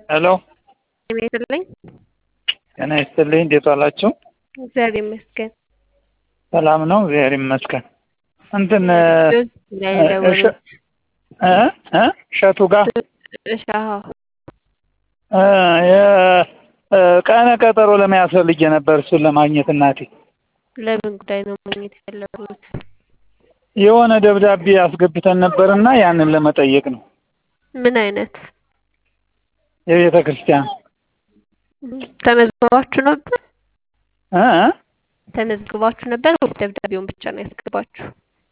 ሄሎ ይስጥልኝ። ጤና ይስጥልኝ። እንዴት ዋላችሁ? እግዚአብሔር ይመስገን። ሰላም ነው? እግዚአብሔር ይመስገን። እንትን ላይ ደወሉ። እ እ እሸቱ ጋር እሺ፣ አዎ። ቀነ ቀጠሮ ለመያዝ ፈልጌ ነበር እሱን ለማግኘት እናቴ። ለምን ጉዳይ ነው ማግኘት የፈለጉት? የሆነ ደብዳቤ አስገብተን ነበርና ያንን ለመጠየቅ ነው። ምን አይነት የቤተ ክርስቲያን ተመዝግባችሁ ነበር? እ እ ተመዝግባችሁ ነበር ወይስ ደብዳቤውን ብቻ ነው ያስገባችሁ?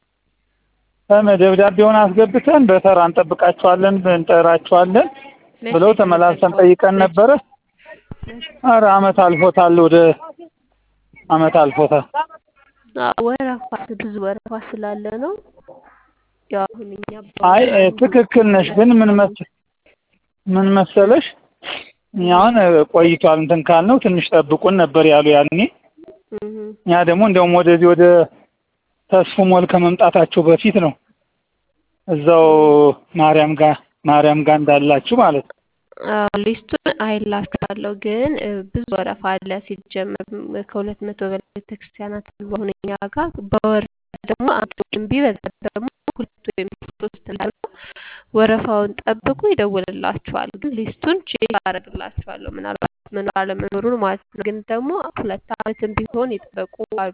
ደብዳቤውን አስገብተን በተራ እንጠብቃችኋለን እንጠራችኋለን ብለው ተመላልሰን ጠይቀን ነበረ። ኧረ አመት አልፎታል፣ ወደ አመት አልፎታል። አዎ፣ ወረፋ ብዙ ወረፋ ስላለ ነው። ያው አሁን እኛ አይ ትክክል ነሽ፣ ግን ምን መስ ምን መሰለሽ እኛ አሁን ቆይቷል እንትን ካልነው ትንሽ ጠብቁን ነበር ያሉ ያኔ። እህ እኛ ደግሞ እንደውም ወደዚህ ወደ ተስፉ ሞል ከመምጣታቸው በፊት ነው እዛው ማርያም ጋር ማርያም ጋር እንዳላችሁ ማለት ነው። አዎ፣ ሊስቱን አይላችኋለሁ ግን እ፣ ብዙ ወረፋ አለ። ሲጀመር ም- ከሁለት መቶ በላይ ቤተክርስቲያናት አሉ አሁን እኛ ጋር በወር ደግሞ አንድ ወይም ቢበዛ ደግሞ ሁለት ወይም ሶስት ላሉ ወረፋውን ጠብቁ፣ ይደውልላችኋል። ግን ሊስቱን ቼክ አደርግላችኋለሁ ምናልባት መኖር አለመኖሩን ማለት ነው። ግን ደግሞ ሁለት አመትም ቢሆን የጠበቁ አሉ።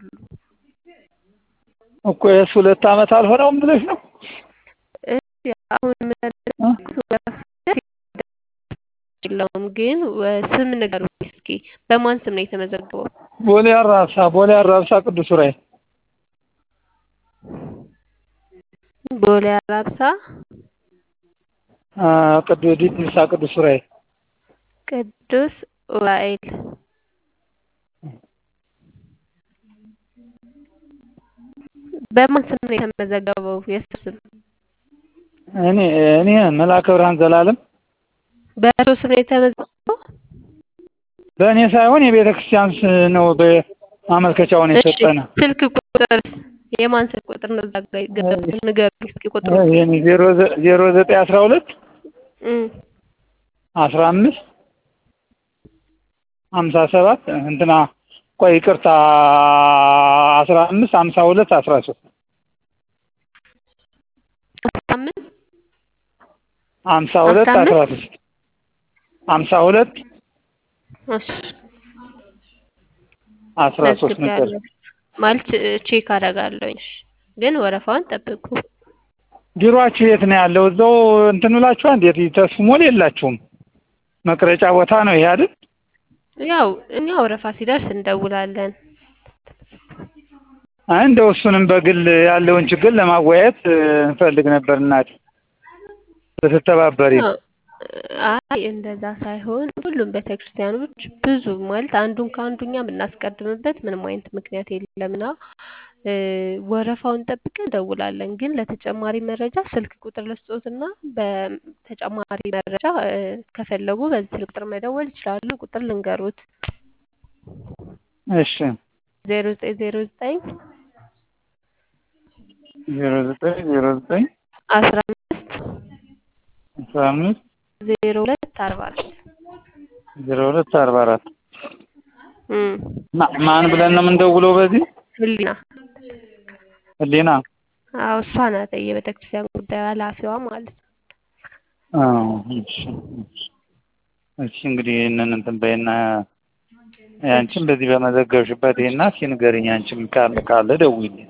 እኮ የእሱ ሁለት አመት አልሆነውም ብለሽ ነው? እሺ፣ አሁን የምንልኩት ወረፋ የለውም ግን ወ- ስም ንገሩኝ እስኪ። በማን ስም ነው የተመዘገበው? ቦሌ አራብሳ ቦሌ አራብሳ ቅዱስ ዑራኤል ቦሌ አራብሳ አ፣ ቅዱስ ዲድሳ ቅዱስ ዑራኤል ቅዱስ ዑራኤል በማን ስም ነው የተመዘገበው? የእሱ ስም እኔ እኔ መልአከ ብርሃን ዘላለም በእሱ ስም ነው የተመዘገበው? በእኔ ሳይሆን የቤተ ክርስቲያን ስ- ነው በማመልከቻውን እሺ፣ የሰጠነ ስልክ ቁጥር የማን ስልክ ቁጥር ነው? እዛ ጋር ይገባል። ንገሩኝ እስኪ ቁጥሩ። ይሄን ዜሮ ዘ- ዜሮ ዘጠኝ አስራ ሁለት እም፣ አስራ አምስት ሀምሳ ሰባት እንትና ቆይ ይቅርታ አስራ አምስት ሀምሳ ሁለት አስራ ሶስት አስራ አምስት ሀምሳ ሁለት አስራ አስራ አምስት ሶስት ሀምሳ ሁለት እሺ፣ አስራ ሶስት ነበር። መዝግቤያለሁ ማለት ቼ- ቼክ አደርጋለሁኝ። እሺ፣ ግን ወረፋውን ጠብቁ። ቢሮአችሁ የት ነው ያለው? እዛው እንትን ብላችኋል? እንዴት ተስፉ ሞል የላችሁም? መቅረጫ ቦታ ነው ይሄ አይደል? ያው እኛ ወረፋ ሲደርስ እንደውላለን። አይ እንደው እሱንም በግል ያለውን ችግር ለማወያየት እ፣ እንፈልግ ነበር እናቴ ብትተባበሪ። አዎ፣ አይ እንደዛ ሳይሆን ሁሉም ቤተክርስቲያኖች ብዙ ማለት አንዱን ከአንዱ እኛ የምናስቀድምበት ምንም አይነት ምክንያት የለምና እ፣ ወረፋውን ጠብቀን እንደውላለን። ግን ለተጨማሪ መረጃ ስልክ ቁጥር ልስጦትና በተጨማሪ መረጃ እ፣ ከፈለጉ በዚህ ስልክ ቁጥር መደወል ይችላሉ። ቁጥር ልንገሩት እሺ ዜሮ ዘጠኝ ዜሮ ዘጠኝ ዜሮ ዘጠኝ ዜሮ ዘጠኝ አስራ አምስት አስራ አምስት ዜሮ ሁለት አርባ አራት ዜሮ ሁለት አርባ አራት እም፣ ማ- ማን ብለን ነው የምንደውለው? በዚህ ህሊና ህሊና አዎ እሷ ናት የቤተክርስቲያን ጉዳይ ኃላፊዋ ማለት ነው። አዎ፣ እሺ እሺ። እሺ እንግዲህ ይህንን እንትን በይና ያንቺም በዚህ በመዘገብሽበት ይሄና እስኪ ንገሪኝ። አንቺም ካለ ካለ ደውይልኝ።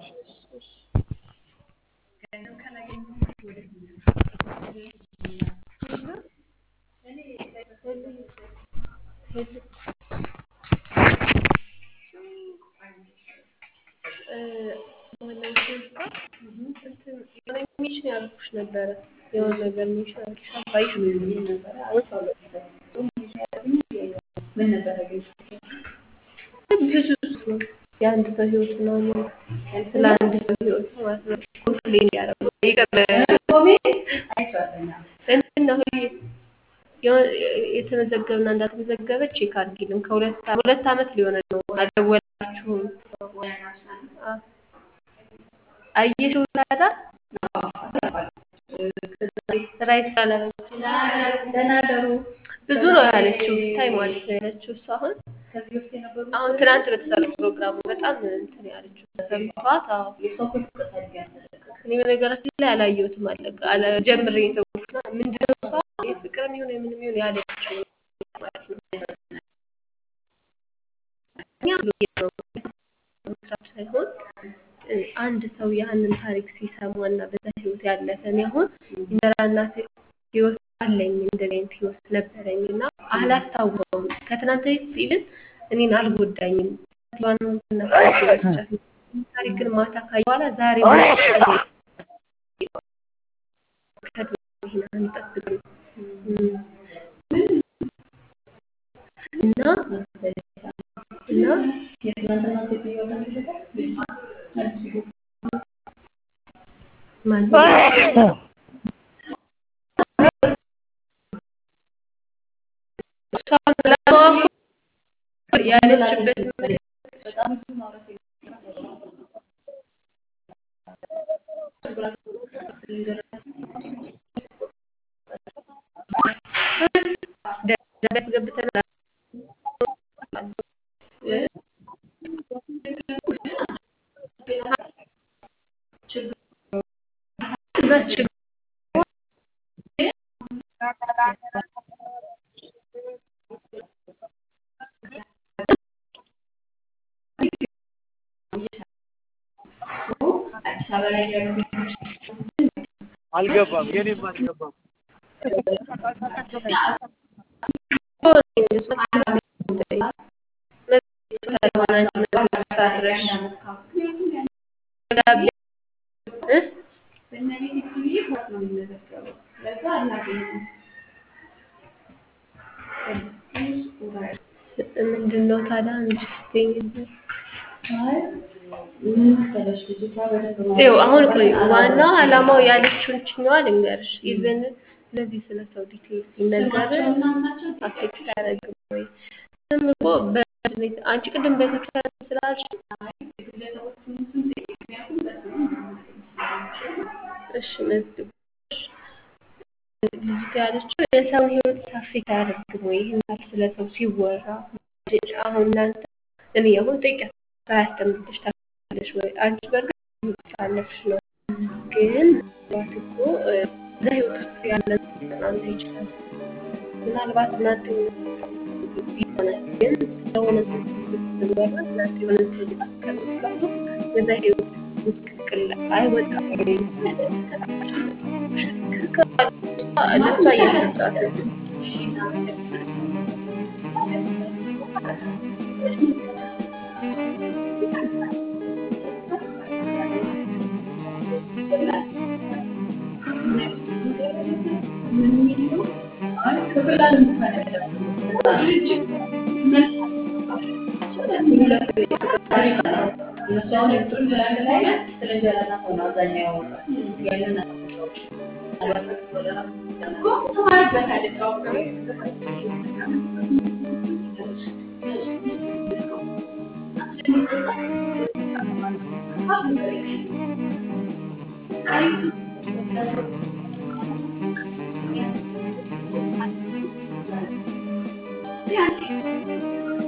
ሚሽን ያልኩሽ ነበረ የሆነ ነገር ሚሽን ያልኩሽ አባይሽ ብዙ ሰው የአንድ ሰው ህይወት ምናምን ስለ አንድ ሰው ህይወት ማለት ነው ኮምፕሌን ያደረጉ ይቅር እንትን ነው የሆነ- የተመዘገበና እንዳልተመዘገበ ቼክ አድርጊልን። ከሁለት አ- ሁለት አመት ሊሆነ ነው አልደወላችሁም። አ- አየሽው ታዲያ ስራ ይስራል። ደህና ደሩ ብዙ ነው ያለችው ብታይ ማለት ነው ያለችው እሱ አሁን አሁን ትናንት በተሰራው ፕሮግራሙ በጣም እንትን ያለችው ተሰምቷት። አዎ እኔ በነገራችን ላይ አላየሁትም አለ አለ ጀምሬ የተውኩትና ምንድነው እሷ የፍቅርም ይሁን የምንም ይሁን ያለችው ማለት ነው እኛ ነው መስራት ሳይሆን እ፣ አንድ ሰው ያንን ታሪክ ሲሰማና በዛ ህይወት ያለፈ እኔ አሁን እንጀራ እናት ህይወት አለኝ እንደዚህ አይነት ህይወት ነበረኝ እና አላስታውሰውም። ከትናንት በፊት ኢቭን እኔን አልጎዳኝም። ዋናው እንትና ረስቻት ነው። ታሪክ ግን ማታ ካየ በኋላ ዛሬ ይሄን አንጠብቅም እም፣ እና እና ማን እሷን ለማወቅ ያለችበት ደረጃ ያስገብተናል። እና ችግር አልገባም የኔም አልገባም። ምንድን ነው ታዲያ አንቺ ስትይኝ ይኸው አሁን ቆይ ዋናው ዓላማው ያለችውን ችኛዋ ልንገርሽ። ኢቨን ስለዚህ ስለ ሰው ዲቴል ሲነገር አፌክት አያደርግም ወይ? ዝም እኮ በ- አንቺ ቅድም ቤተክርስቲያን ስላልሽ እሺ መዝግብ ልጅቷ ያለችው የሰውን ህይወት አፌክት አያደርግም ወይ? ይህን ያህል ስለ ሰው ሲወራ አሁን እናንተ እኔ አሁን ጠይቂያት ሳያስተምርልሽ ታውቃለሽ ወይ? አንቺ በእርግጥ ስላለፍሽ ነው ግን ምናልባት እኮ እ፣ እዛ ህይወት ውስጥ ያለ አንተ ይችላል ምናልባት እናንተ ይሆናል ግን ስለሆነ ሰው ስትወራ እናንተ የሆነ ሰው ሊጠቀም ይችላሉ በዛ ህይወት ምስቅልቅል አይወጣም ወይ? ለእሷ እየሰጣት